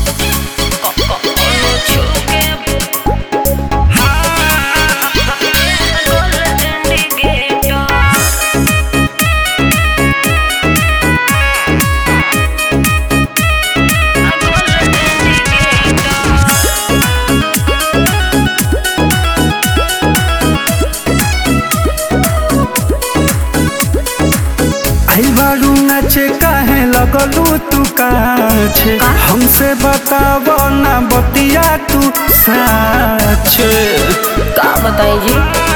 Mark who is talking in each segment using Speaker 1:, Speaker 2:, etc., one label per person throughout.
Speaker 1: नाचे काहे लगलू तू काछे हमसे बताव ना बतिया तू साच
Speaker 2: का बताई जी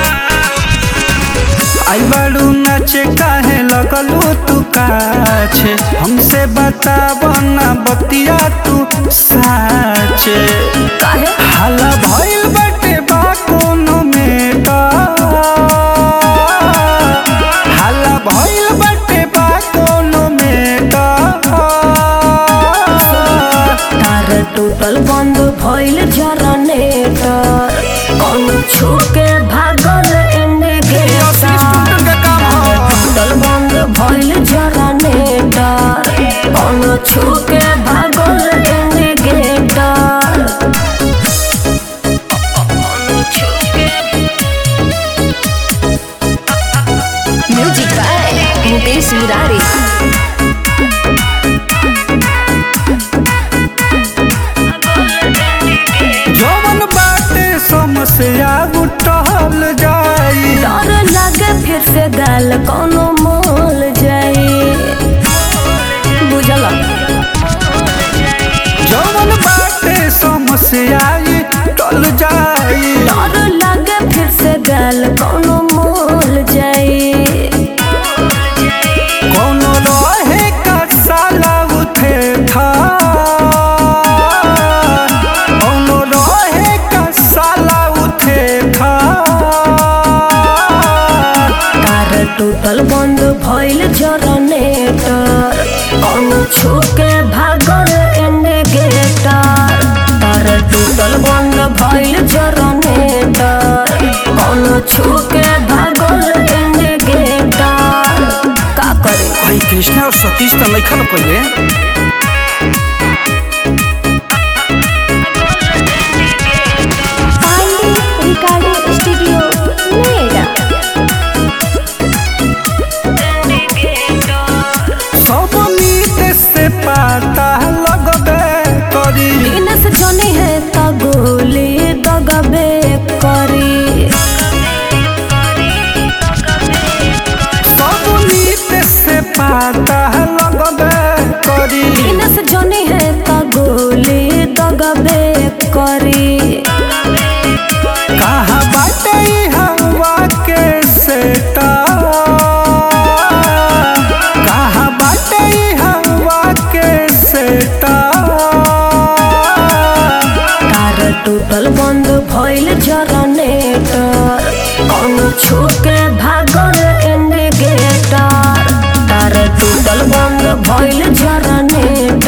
Speaker 1: आई बाड़ू नाचे काहे लगलू तू काछे हमसे बताव ना बतिया तू साच
Speaker 2: काहे
Speaker 1: हाला भइल बाटे बा कोनो में का हाला भइल बाटे बा कोनो में का
Speaker 2: तार टूटल बंद भइल जनरेटर कौन छू के भागल इंडिकेटर टूटल बंद भइल जनरेटर कौन छू के भागल indicator music by Mukesh Murari
Speaker 1: जवन बाटे समस्या उठल जाई
Speaker 2: डर लगे फिर से गाल कोनो मोल जाई बुझल
Speaker 1: जवन बाटे समस्या टल जाई
Speaker 2: डर लगे फिर से गाल कोनो मोल जाई
Speaker 1: कोनो रहे का साला उठे था कोनो रहे का साला उठे था
Speaker 2: तार टूटल बंद भइल जनरेटर कोनो छू के भागल इंडिकेटर तार टूटल बंद भइल जनरेटर कोनो छू के भागल इंडिकेटर का करे
Speaker 1: भाई कृष्णा और सतीश तो लिखल पहले
Speaker 2: पांडे रिकॉर्डिंग स्टूडियो नोएडा
Speaker 1: सब मीत से पता लगबे करी
Speaker 2: बिनस जने है त गोली दगबे करी
Speaker 1: सब मीत से पता लगबे करी
Speaker 2: बिनस जने है त गोली दगबे करी
Speaker 1: कहाँ बाटे ई हवा के सेटा कहाँ बाटे ई हवा के सेटा
Speaker 2: तार टूटल बंद भइल जनरेटर कौन छू के भागल इंडिकेटर तार टूटल बंद भइल जनरेटर